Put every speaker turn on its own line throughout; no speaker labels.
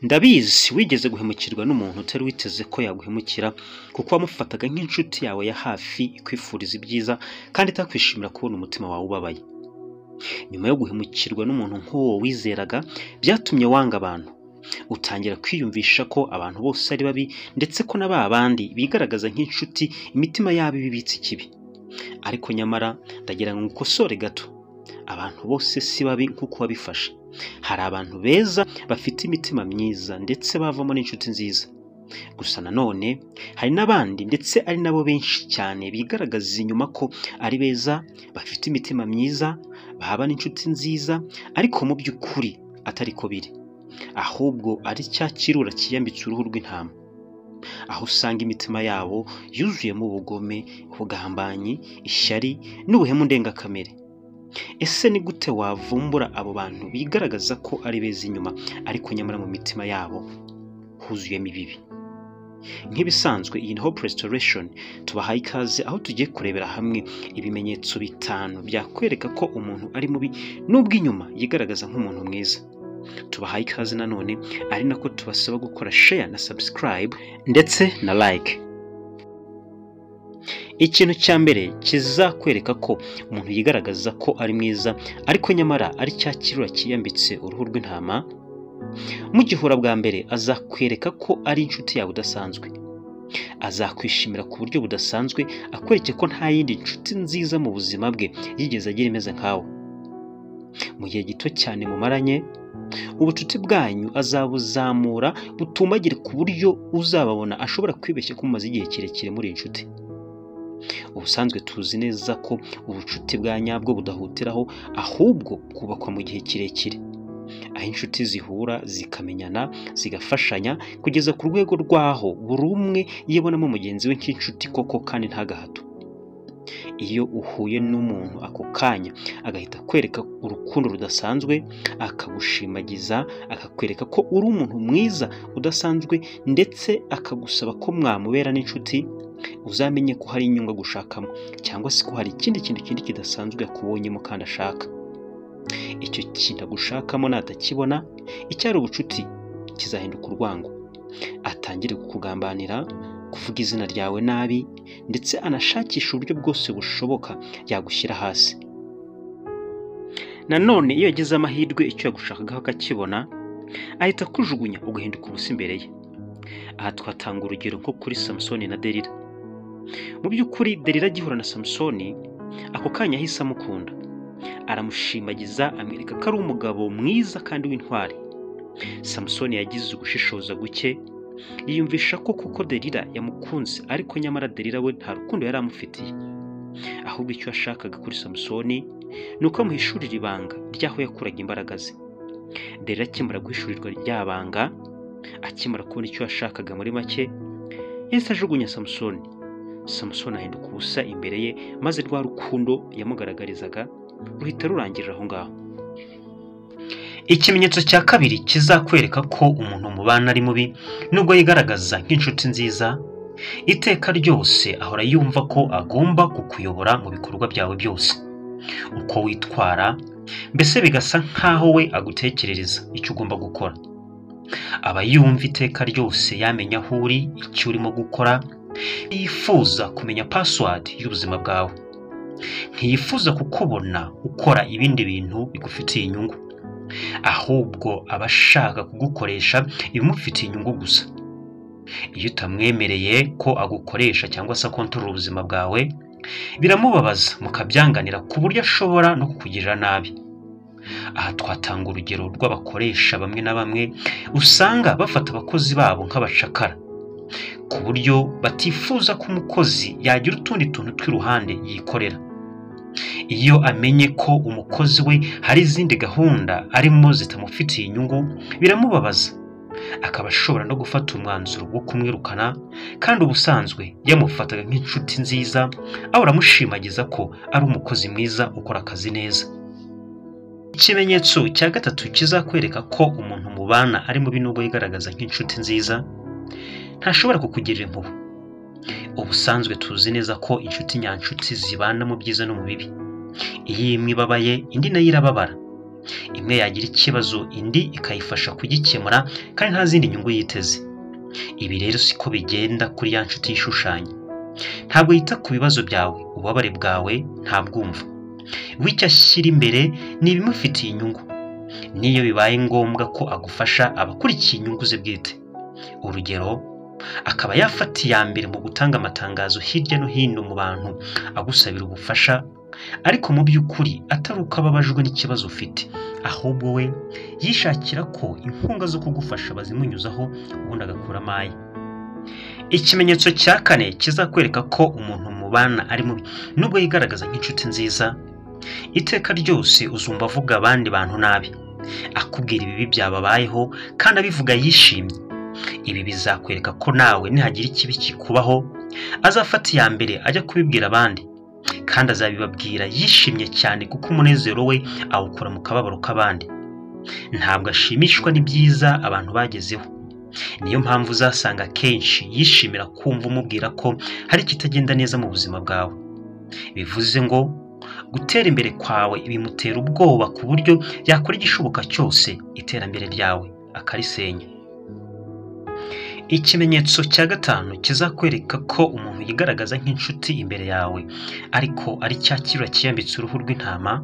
ndabizi wigeze guhemukirwa n'umuntu utari witeze ko yaguhemukira kuko wamufataga nk'inshuti yawe ya hafi ikwifuriza ibyiza kandi itakwishimira kubona umutima wawe ubabaye nyuma yo guhemukirwa n'umuntu nk'uwo wizeraga byatumye wanga abantu utangira kwiyumvisha ko abantu bose ari babi ndetse ko na ba bandi bigaragaza nk'inshuti imitima yabo iba ibitse ikibi ariko nyamara ndagira ngo ukosore gato abantu bose si babi nk'uko wabifashe hari abantu beza bafite imitima myiza ndetse bavamo n'inshuti nziza gusa nanone hari n'abandi ndetse ari nabo benshi cyane bigaragaza inyuma ko ari beza bafite imitima myiza bahaba n'inshuti nziza ariko mu by'ukuri atari ko biri ahubwo ari cya kirura kiyambitse uruhu rw'intama aho usanga imitima yabo yuzuyemo ubugome ubugambanyi ishyari n'ubuhemu ndengakamere ese ni gute wavumbura abo bantu bigaragaza ko ari beza inyuma ariko nyamara mu mitima yabo huzuyemo ibibi nk'ibisanzwe iyi ni hope restoration tubahaye ikaze aho tugiye kurebera hamwe ibimenyetso bitanu byakwereka ko umuntu ari mubi n'ubwo inyuma yigaragaza nk'umuntu mwiza tubahaye ikaze nanone ari nako tubasaba gukora share na subscribe ndetse na like ikintu cya mbere kizakwereka ko umuntu yigaragaza ko ari mwiza ariko nyamara ari cya kirura kiyambitse uruhu rw'intama mu gihura bwa mbere azakwereka ko ari inshuti yawe udasanzwe azakwishimira ku buryo budasanzwe akwereke ko nta yindi nshuti nziza mu buzima bwe yigeze agira imeze nkawe mu gihe gito cyane mumaranye ubucuti bwanyu azabuzamura butumagire ku buryo uzababona ashobora kwibeshya ko mumaze igihe kirekire muri inshuti ubusanzwe tuzi neza ko ubucuti bwa nyabwo budahutiraho ahubwo bwubakwa mu gihe kirekire aho inshuti zihura zikamenyana zigafashanya kugeza ku rwego rwaho buri umwe yibonamo mugenzi we nk'inshuti koko kandi ntagahato iyo uhuye n'umuntu ako kanya agahita akwereka urukundo rudasanzwe akagushimagiza akakwereka ko uri umuntu mwiza udasanzwe ndetse akagusaba ko mwamubera n'inshuti uzamenye ko hari inyungu gushakamo cyangwa se ko hari ikindi kintu kindi kidasanzwe yakubonyemo kandi ashaka icyo kintu agushakamo natakibona icyari ubucuti kizahinduka urwango atangire kukugambanira kuvuga izina ryawe nabi ndetse anashakisha uburyo bwose bushoboka yagushyira hasi nanone iyo yagize amahirwe icyo yagushakagaho akakibona ahita akujugunya ugahinduka ubusa imbere ye aha twatanga urugero nko kuri samusoni na derira mu by'ukuri derira agihura na samusoni ako kanya ahise amukunda aramushimagiza amwereka ko ari umugabo mwiza kandi w'intwari samusoni yagize ugushishoza guke yiyumvisha ko kuko derira yamukunze ariko nyamara derira we nta rukundo yari amufitiye ahubwo icyo yashakaga kuri samusoni ni uko amuhishurira ibanga ry'aho yakuraga imbaraga ze derira akimara guhishurirwa rya banga akimara kubona icyo yashakaga muri make yahise ajugunya samusoni samusoni ahinduka ubusa imbere ye maze rwa rukundo yamugaragarizaga ruhita rurangirira aho ngaho ikimenyetso cya kabiri kizakwereka ko umuntu mubana ari mubi nubwo yigaragaza nk'inshuti nziza iteka ryose ahora yumva ko agomba kukuyobora mu bikorwa byawe byose uko witwara mbese bigasa nk'aho we agutekerereza icyo ugomba gukora aba yumva iteka ryose yamenya aho uri icyo urimo gukora yifuza kumenya pasiwadi y'ubuzima bwawe ntiyifuza kukubona ukora ibindi bintu bigufitiye inyungu ahubwo aba ashaka kugukoresha ibimufitiye inyungu gusa iyo utamwemereye ko agukoresha cyangwa se akontorora ubuzima bwawe biramubabaza mukabyanganira ku buryo ashobora no kukugirira nabi aha twatanga urugero rw'abakoresha bamwe na bamwe usanga bafata abakozi babo nk'abacakara ku buryo batifuza ko umukozi yagira utundi tuntu tw'iruhande yikorera iyo amenye ko umukozi we hari izindi gahunda arimo zitamufitiye inyungu biramubabaza akaba ashobora no gufata umwanzuro wo kumwirukana kandi ubusanzwe yamufataga nk'inshuti nziza aho uramushimagiza ko ari umukozi mwiza ukora akazi neza ikimenyetso cya gatatu kizakwereka ko umuntu mubana ari mubi nubwo yigaragaza nk'inshuti nziza ntashobora kukugirira impuhwe ubusanzwe tuzi neza ko inshuti nyanshuti zibana mu byiza no mu bibi iyo imwe ibabaye indi nayo irababara imwe yagira ikibazo indi ikayifasha kugikemura kandi nta zindi nyungu yiteze ibi rero siko bigenda kuri ya nshuti y'ishushanya ntabwo yita ku bibazo byawe ububabare bwawe ntabwumva wicyo ashyira imbere ni ibimufitiye inyungu n'iyo bibaye ngombwa ko agufasha aba akurikiye inyungu ze bwite urugero akaba yafata iya mbere mu gutanga amatangazo hirya no hino mu bantu agusabira ubufasha ariko mu by'ukuri atari uko ababajwe n'ikibazo ufite ahubwo we yishakira ko inkunga zo kugufasha bazimunyuzaho ubundi agakuramo aye ikimenyetso cya kane kizakwereka ko umuntu mubana ari mubi nubwo yigaragaza nk'inshuti nziza iteka ryose uzumva avuga abandi bantu nabi akubwira ibibi byababayeho kandi abivuga yishimye ibi bizakwereka ko nawe nihagira ikibi kikubaho azafata iya mbere ajya kubibwira abandi kandi azabibabwira yishimye cyane kuko umunezero we awukura mu kababaro k'abandi ntabwo ashimishwa n'ibyiza abantu bagezeho niyo mpamvu uzasanga akenshi yishimira kumva umubwira ko hari ikitagenda neza mu buzima bwawe bivuze ngo gutera imbere kwawe bimutera ubwoba ku buryo yakora igishoboka cyose iterambere ryawe akarisenya ikimenyetso cya gatanu kizakwereka ko umuntu yigaragaza nk'inshuti imbere yawe ariko ari cya kirura kiyambitse uruhu rw'intama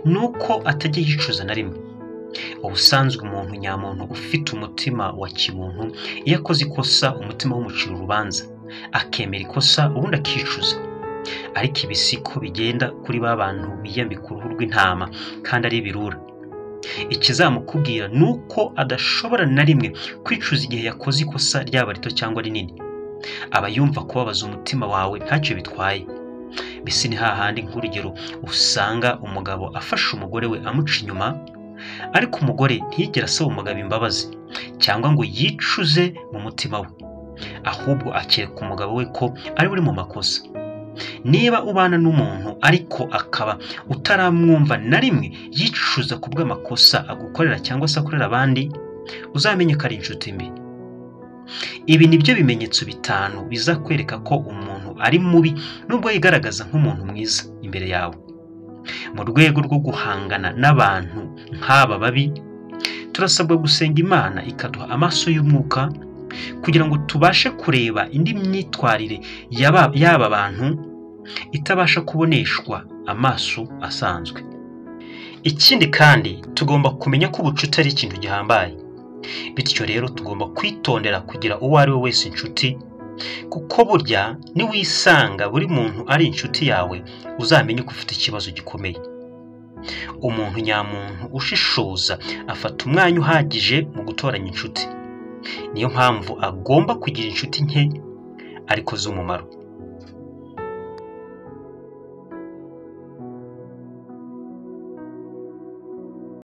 ni uko atajya yicuza na rimwe ubusanzwe umuntu nyamuntu ufite umutima wa kimuntu iyo akoze ikosa umutima w'umucira urubanza akemera ikosa ubundi akicuza ariko ibi si ko bigenda kuri ba bantu biyambika uruhu rw'intama kandi ari ibirura ikizamukubwira ni uko adashobora na rimwe kwicuza igihe yakoze ikosa ryaba rito cyangwa rinini aba yumva kubabaza umutima wawe ntacyo bitwaye mbese ni hahandi nk'urugero usanga umugabo afashe umugore we amuca inyuma ariko umugore ntiyigere asaba umugabo imbabazi cyangwa ngo yicuze mu mutima we ahubwo akereka umugabo we ko ari uri mu makosa niba ubana n'umuntu ariko akaba utaramwumva na rimwe yicuza ku bw'amakosa agukorera cyangwa se akorera abandi uzamenye ko ari inshuti mbi ibi ni byo bimenyetso bitanu bizakwereka ko umuntu ari mubi nubwo yigaragaza nk'umuntu mwiza imbere yawe mu rwego rwo guhangana n'abantu nk'aba babi turasabwa gusenga imana ikaduha amaso y'umwuka kugira ngo tubashe kureba indi myitwarire y'aba bantu itabasha kuboneshwa amaso asanzwe ikindi kandi tugomba kumenya ko ubucuti ari ikintu gihambaye bityo rero tugomba kwitondera kugira uwo ari we wese inshuti kuko burya niwisanga buri muntu ari inshuti yawe uzamenye ko ufite ikibazo gikomeye umuntu nyamuntu ushishoza afata umwanya uhagije mu gutoranya inshuti niyo mpamvu agomba kugira inshuti nke ariko z'umumaro